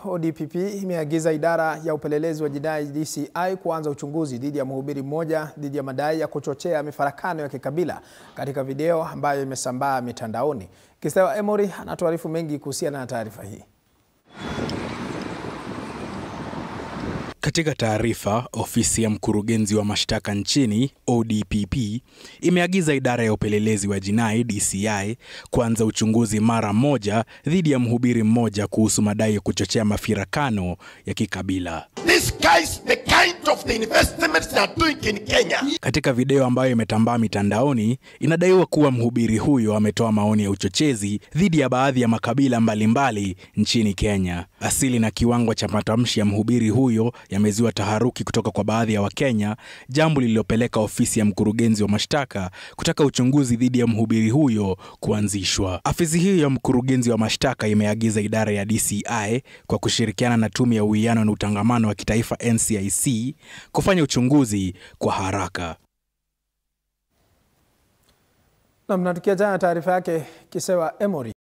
ODPP imeagiza idara ya upelelezi wa jinai DCI kuanza uchunguzi dhidi ya mhubiri mmoja dhidi ya madai ya kuchochea mifarakano ya kikabila katika video ambayo imesambaa mitandaoni. Kistewa Emory anatuarifu mengi kuhusiana na taarifa hii. Katika taarifa, ofisi ya mkurugenzi wa mashtaka nchini ODPP imeagiza idara ya upelelezi wa jinai DCI kuanza uchunguzi mara moja dhidi ya mhubiri mmoja kuhusu madai ya kuchochea mafirakano ya kikabila. This guy's the kind of the investments they are doing in Kenya. Katika video ambayo imetambaa mitandaoni, inadaiwa kuwa mhubiri huyo ametoa maoni ya uchochezi dhidi ya baadhi ya makabila mbalimbali mbali nchini Kenya. Asili na kiwango cha matamshi ya mhubiri huyo yamezua taharuki kutoka kwa baadhi ya Wakenya, jambo lililopeleka ofisi ya mkurugenzi wa mashtaka kutaka uchunguzi dhidi ya mhubiri huyo kuanzishwa. Afisi hiyo ya mkurugenzi wa mashtaka imeagiza idara ya DCI kwa kushirikiana na tume ya uwiano na utangamano wa kitaifa NCIC kufanya uchunguzi kwa haraka. Nam, na tukiachana na taarifa yake Kisewa Emory,